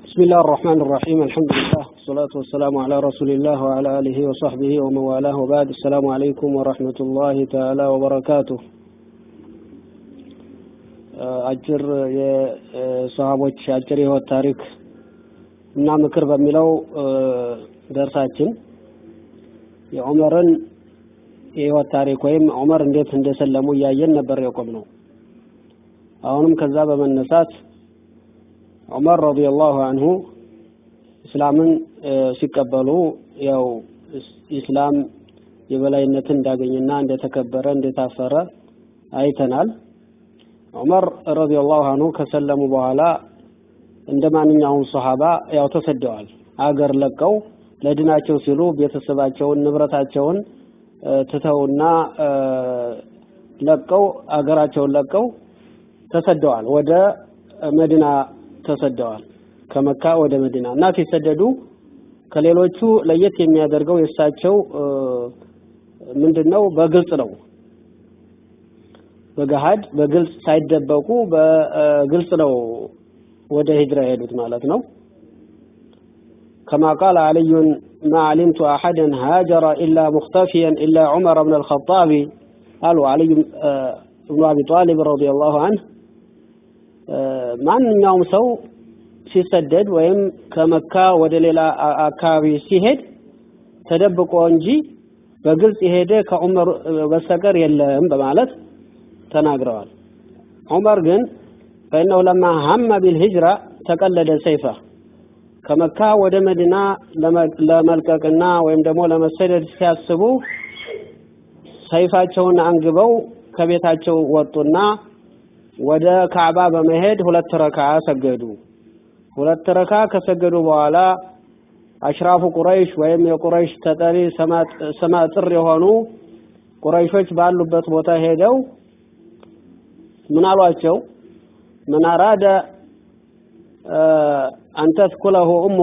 بسم الله الرحمن الرحيم الحمد لله والصلاة والسلام على رسول الله وعلى آله وصحبه ومن والاه وبعد السلام عليكم ورحمة الله تعالى وبركاته አጭር የሰሃቦች አጭር የህይወት ታሪክ እና ምክር በሚለው ደርሳችን የዑመርን የህይወት ታሪክ ወይም ዑመር እንዴት እንደሰለሙ እያየን ነበር የቆም ነው። አሁንም ከዛ በመነሳት ዑመር ረዲየላሁ አንሁ እስላምን ሲቀበሉ ያው ኢስላም የበላይነትን እንዳገኘና እንደተከበረ እንደታፈረ አይተናል። ዑመር ረዲየላሁ አንሁ ከሰለሙ በኋላ እንደ ማንኛውም ሶሃባ ያው ተሰደዋል። አገር ለቀው ለድናቸው ሲሉ ቤተሰባቸውን ንብረታቸውን ትተውና ለቀው አገራቸውን ለቀው ተሰደዋል። ወደ መዲና ተሰደዋል። ከመካ ወደ መዲና እና ሲሰደዱ ከሌሎቹ ለየት የሚያደርገው የእሳቸው ምንድነው? በግልጽ ነው። በገሃድ በግልጽ ሳይደበቁ በግልጽ ነው ወደ ሂጅራ የሄዱት ማለት ነው። كما قال علي ما علمت أحدا هاجر إلا مختفيا إلا عمر بن الخطاب قالوا علي بن أبي طالب رضي الله عنه ማንኛውም ሰው ሲሰደድ ወይም ከመካ ወደ ሌላ አካባቢ ሲሄድ ተደብቆ እንጂ በግልጽ የሄደ ከዑመር በስተቀር የለም በማለት ተናግረዋል። ዑመር ግን ፈኢነሁ ለማ ሀመ ቢልሂጅራ ተቀለደ ሰይፈ ከመካ ወደ መዲና ለመልቀቅና ወይም ደግሞ ለመሰደድ ሲያስቡ ሰይፋቸውን አንግበው ከቤታቸው ወጡና ወደ ካዕባ በመሄድ ሁለት ረካ ሰገዱ። ሁለት ረካ ከሰገዱ በኋላ አሽራፉ ቁረይሽ ወይም የቁረይሽ ተጠሪ ስመጥር የሆኑ ቁረይሾች ባሉበት ቦታ ሄደው ምን አሏቸው? ምን አራደ አን ተስኩለሁ እሙ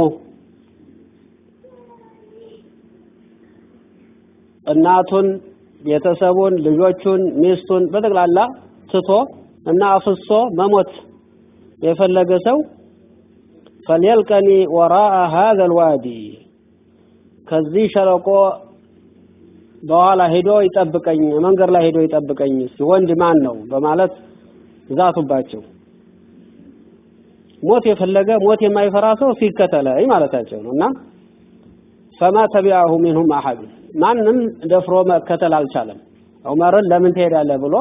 እናቱን፣ ቤተሰቡን፣ ልጆቹን፣ ሚስቱን በጠቅላላ ትቶ እና አፍሶ መሞት የፈለገ ሰው ፈልየልቀኒ ወራአ ሀዘል ዋዲ ከዚህ ሸለቆ በኋላ ሄዶ ይጠብቀኝ፣ መንገድ ላይ ሄዶ ይጠብቀኝ ወንድ ማን ነው በማለት ዛቱባቸው። ሞት የፈለገ ሞት የማይፈራ ሰው ሲከተለኝ ማለታቸው ነው እና ፈማ ተቢዐሁ ሚንሁም አሐድ ማንም ደፍሮ መከተል አልቻለም። ዑመርን ለምን ትሄዳለህ ብሎ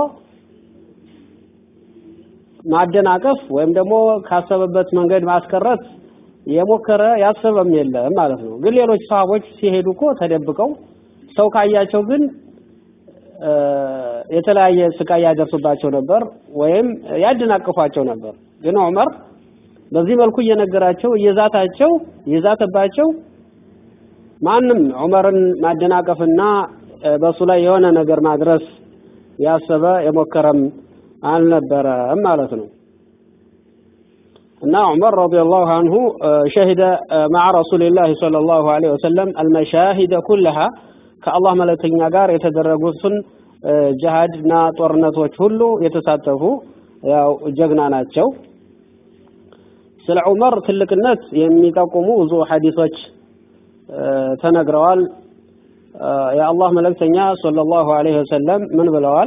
ማደናቀፍ ወይም ደግሞ ካሰበበት መንገድ ማስቀረት የሞከረ ያሰበም የለም ማለት ነው። ግን ሌሎች ሰሃቦች ሲሄዱ እኮ ተደብቀው ሰው ካያቸው ግን የተለያየ ስቃይ ያደርሱባቸው ነበር ወይም ያደናቅፏቸው ነበር። ግን ዑመር በዚህ መልኩ እየነገራቸው እየዛታቸው እየዛተባቸው ማንም ዑመርን ማደናቀፍና በሱ ላይ የሆነ ነገር ማድረስ ያሰበ የሞከረም አልነበረም ማለት ነው። እና ዑመር ረዲየላሁ አንሁ ሸሂደ መዓ ረሱሊላህ ሰለላሁ ዐለይሂ ወሰለም አልመሻሂደ ኩለሃ ከአላህ መልእክተኛ ጋር የተደረጉትን ጅሃድና ጦርነቶች ሁሉ የተሳተፉ ያው ጀግና ናቸው። ስለ ዑመር ትልቅነት የሚጠቁሙ ብዙ ሐዲሶች ተነግረዋል። የአላህ መልእክተኛ ሰለላሁ ዐለይሂ ወሰለም ምን ብለዋል?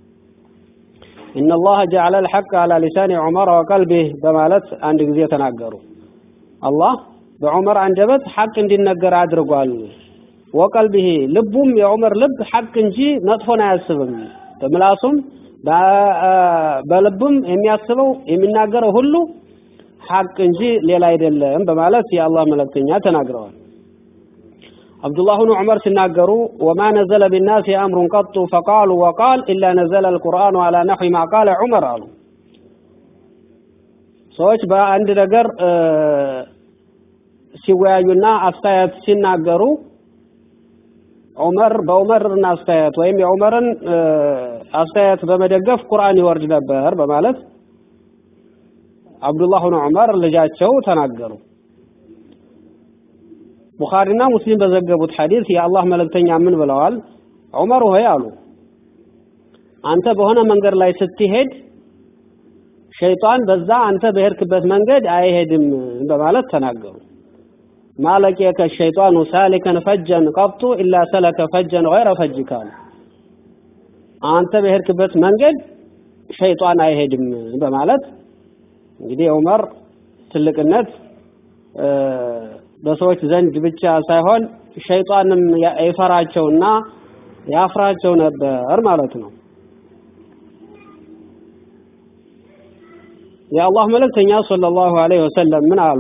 ኢነላህ ጀዐለ አልሐቅ ዐላ ሊሳኒ ዑመር ወቀልቢህ በማለት አንድ ጊዜ ተናገሩ። አላህ በዑመር አንደበት ሐቅ እንዲነገር አድርጓል። ወቀልቢህ ልቡም የዑመር ልብ ሐቅ እንጂ መጥፎን አያስብም። በምላሱም በልቡም የሚያስበው የሚናገረው ሁሉ ሐቅ እንጂ ሌላ አይደለም በማለት የአላህ መልእክተኛ ተናግረዋል። አብዱላህ ብኑ ዑመር ሲናገሩ ወማ ነዘለ ቢናሲ አምሩን ቀጡ ፈቃሉ ወቃል ኢላ ነዘለ አልቁርአኑ አላ ነሕዊ ማ ቃለ ዑመር አሉ። ሰዎች በአንድ ነገር ሲወያዩና አስተያየት ሲናገሩ ዑመር በዑመርን አስተያየት ወይም የዑመርን አስተያየት በመደገፍ ቁርአን ይወርድ ነበር በማለት አብዱላህ ብኑ ዑመር ልጃቸው ተናገሩ። ቡኻሪና ሙስሊም በዘገቡት ሐዲስ የአላህ መልእክተኛ ምን ብለዋል? ዑመር ሆይ አሉ አንተ በሆነ መንገድ ላይ ስትሄድ ሸይጣን በዛ አንተ በሄድክበት መንገድ አይሄድም በማለት ተናገሩ። ማለቂየከ ሸይጣኑ ሳሊከን ፈጀን ቀብጡ ኢላ ሰለከ ፈጀን ገይረ ፈጅካ አንተ በሄድክበት መንገድ ሸይጣን አይሄድም በማለት እንግዲህ ዑመር ትልቅነት በሰዎች ዘንድ ብቻ ሳይሆን ሸይጣንም ይፈራቸውና ያፍራቸው ነበር ማለት ነው። የአላህ መልእክተኛ ሰለላሁ ዐለይሂ ወሰለም ምን አሉ?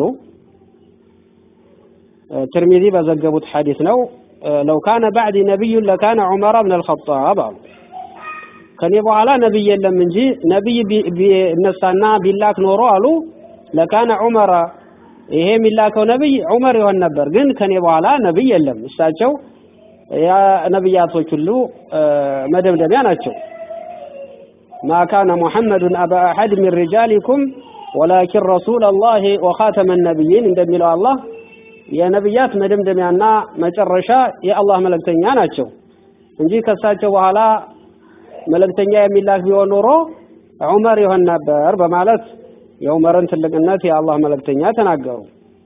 ትርሚዚ በዘገቡት ሐዲስ ነው። ለው ካነ ባዕዲ ነቢዩን ለካነ ዑመር ብን አልኸጣብ አሉ። ከኔ በኋላ ነቢይ የለም እንጂ ነቢይ ቢነሳና ቢላክ ኖሮ አሉ ለካነ ዑመር ይሄ የሚላከው ነቢይ ዑመር ይሆን ነበር። ግን ከኔ በኋላ ነቢይ የለም። እሳቸው የነቢያቶች ሁሉ መደምደሚያ ናቸው። ማ ካነ ሙሐመዱን አባ አሐድ ሚን ሪጃሊኩም ወላኪን ረሱለላሂ ወኻተመ ነቢይን እንደሚለው አላህ የነቢያት መደምደሚያና መጨረሻ የአላህ መልእክተኛ ናቸው እንጂ ከእሳቸው በኋላ መልእክተኛ የሚላክ ቢሆን ኖሮ ዑመር ይሆን ነበር በማለት የዑመርን ትልቅነት የአላህ መልእክተኛ ተናገሩ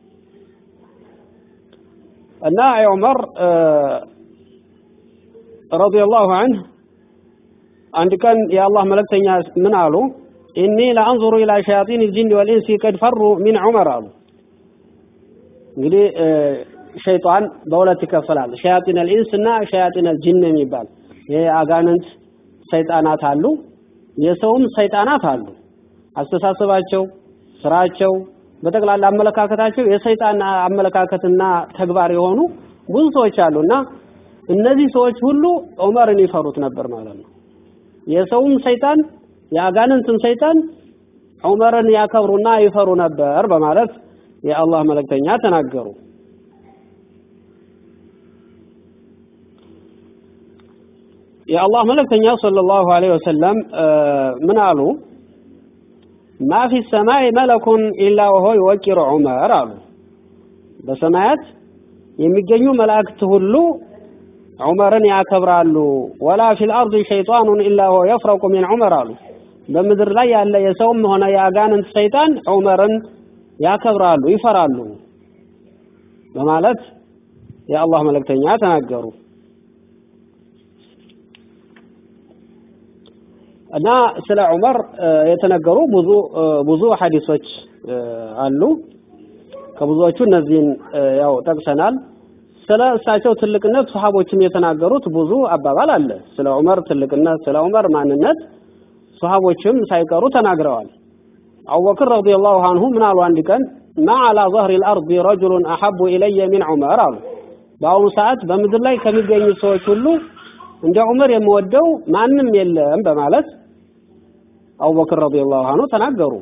እና ዑመር ረዲየላሁ ዐንሁ አንድ ቀን የአላህ መልእክተኛ ምን አሉ? ኢኒ ለአንዙሩ ኢላ ሸያጢን ልጅን ወልኢንሲ ቀድ ፈሩ ሚን ዑመር አሉ። እንግዲህ ሸይጣን በሁለት ይከፈላል። ሸያጢን አልኢንስ እና ሸያጢን አልጅን የሚባል ይሄ አጋንንት ሰይጣናት አሉ፣ የሰውም ሰይጣናት አሉ። አስተሳሰባቸው፣ ስራቸው፣ በጠቅላላ አመለካከታቸው የሰይጣን አመለካከትና ተግባር የሆኑ ብዙ ሰዎች አሉና እነዚህ ሰዎች ሁሉ ዑመርን ይፈሩት ነበር ማለት ነው። የሰውም ሰይጣን የአጋንንትም ሰይጣን ዑመርን ያከብሩና ይፈሩ ነበር በማለት የአላህ መልእክተኛ ተናገሩ። የአላህ መልእክተኛ ሰለላሁ ዐለይሂ ወሰለም ምን አሉ? ማ ፊ ሰማይ መለኩን ኢላ ወሆ ይወቂሩ ዑመር አሉ። በሰማያት የሚገኙ መላእክት ሁሉ ዑመርን ያከብራሉ። ወላ ፊል አርድ ሸይጣኑን ኢላ ወሆ የፍረቁ ሚን ዑመር አሉ። በምድር ላይ ያለ የሰውም ሆነ የአጋንንት ሰይጣን ዑመርን ያከብራሉ፣ ይፈራሉ በማለት የአላህ መልእክተኛ ተናገሩ። እና ስለ ዑመር የተነገሩ ብዙ ብዙ ሐዲሶች አሉ። ከብዙዎቹ እነዚህን ያው ጠቅሰናል። ስለ እሳቸው ትልቅነት ሱሐቦችም የተናገሩት ብዙ አባባል አለ። ስለ ዑመር ትልቅነት፣ ስለ ዑመር ማንነት ሱሐቦችም ሳይቀሩ ተናግረዋል። አቡበክር ረዲየላሁ አንሁ ምን አሉ? አንድ ቀን ማ አላ ظهر الارض رجل احب الي من عمر አሉ። በአሁኑ ሰዓት በምድር ላይ ከሚገኙ ሰዎች ሁሉ እንደ ዑመር የምወደው ማንም የለም በማለት አቡበክር ረዲየላሁ አንሁ ተናገሩ።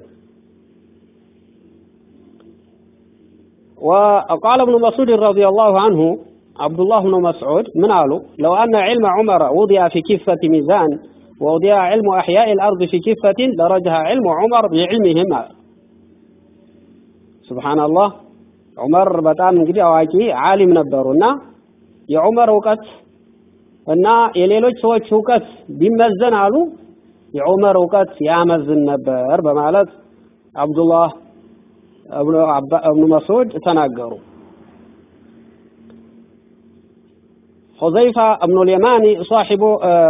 وقال ابن مسعود رضي الله عنه عبد الله بن مسعود من قالوا لو أن علم عمر وضع في كفة ميزان ووضع علم أحياء الأرض في كفة لرجح علم عمر بعلمهم سبحان الله ዑመር በጣም እንግዲህ አዋቂ ዓሊም ነበሩና የዑመር እውቀት እና የሌሎች ሰዎች እውቀት ቢመዘን አሉ የዑመር እውቀት ያመዝን ነበር በማለት አብዱላህ እብኑ መስዑድ ተናገሩ። حذيفة ابن اليماني صاحب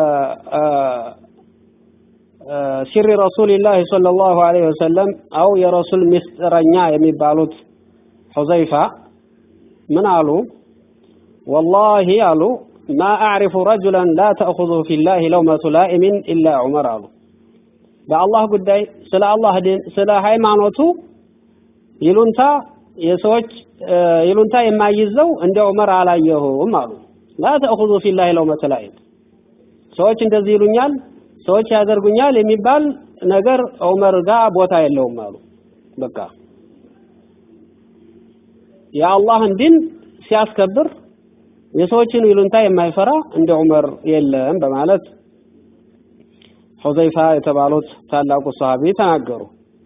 سر رسول الله صلى الله عليه وسلم أو يا رسول مسترنيا يميبالوت حذيفة من قالوا والله قالوا ما أعرف رجلا لا تأخذه في الله لومة لائم إلا عمر قالوا በአላህ ጉዳይ ስለ አላህ ዲን ስለ ሃይማኖቱ ይሉንታ የሰዎች ይሉንታ የማይዘው እንደ ዑመር አላየሁም አሉ። ላ ተእኹዙ ፊላሂ ለውመተ ላኢም ሰዎች እንደዚህ ይሉኛል፣ ሰዎች ያደርጉኛል የሚባል ነገር ዑመር ጋር ቦታ የለውም አሉ። በቃ የአላህን ዲን ሲያስከብር የሰዎችን ይሉንታ የማይፈራ እንደ ዑመር የለም በማለት ሑዘይፋ የተባሉት ታላቁ ሰሃቢ ተናገሩ።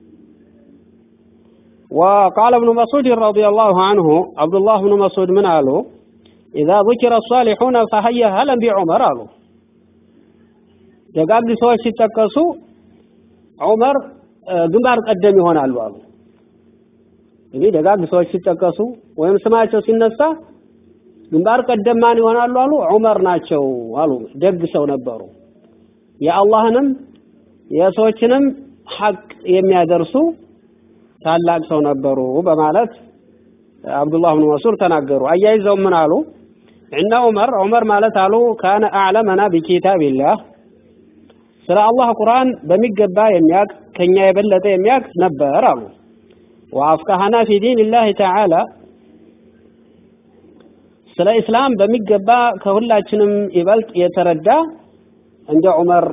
وقال ابن مسعود رضي الله عنه عبد الله بن مسعود من قالوا إذا ذكر الصالحون فهيا هلا بعمر قالوا ደጋግ ሰዎች ሲጠቀሱ ዑመር ግንባር ቀደም ይሆናሉ አሉ። እንግዲህ ደጋግ ሰዎች ሲጠቀሱ ወይም ስማቸው ሲነሳ ግንባር ቀደም ማን ይሆናሉ አሉ? ዑመር ናቸው አሉ። ደግ ሰው ነበሩ። የአላህንም የሰዎችንም ሐቅ የሚያደርሱ ታላቅ ሰው ነበሩ በማለት አብዱላህ ብን መስዑድ ተናገሩ። አያይዘው ምን አሉ? እነ ዑመር ዑመር ማለት አሉ ካነ አዕለመና ቢኪታቢላህ ስለ አላህ ቁርአን በሚገባ የሚያቅ ከኛ የበለጠ የሚያቅ ነበር አሉ። ወአፍቀሃና ፊ ዲንላህ ተዓላ ስለ ኢስላም በሚገባ ከሁላችንም ይበልጥ የተረዳ እንደ ዑመር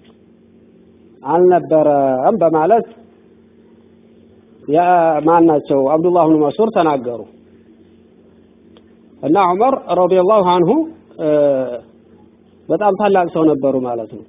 አልነበረም በማለት ማን ናቸው አብዱላህ ብን መስዑድ ተናገሩ። እና ዑመር ረዲየላሁ አንሁ በጣም ታላቅ ሰው ነበሩ ማለት ነው።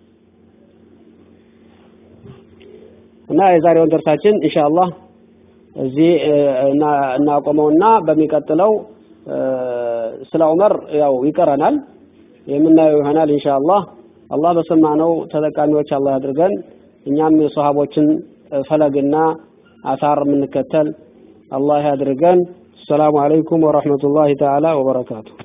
እና የዛሬውን ደርሳችን ኢንሻአላህ እዚህ እናቆመውና በሚቀጥለው ስለ ዑመር ያው ይቀረናል የምናየው ይሆናል ኢንሻአላህ። አላህ በሰማነው ተጠቃሚዎች አላህ ያድርገን። እኛም የሰሃቦችን ፈለግና አሳር የምንከተል አላህ ያድርገን። السلام عليكم ورحمة الله تعالى وبركاته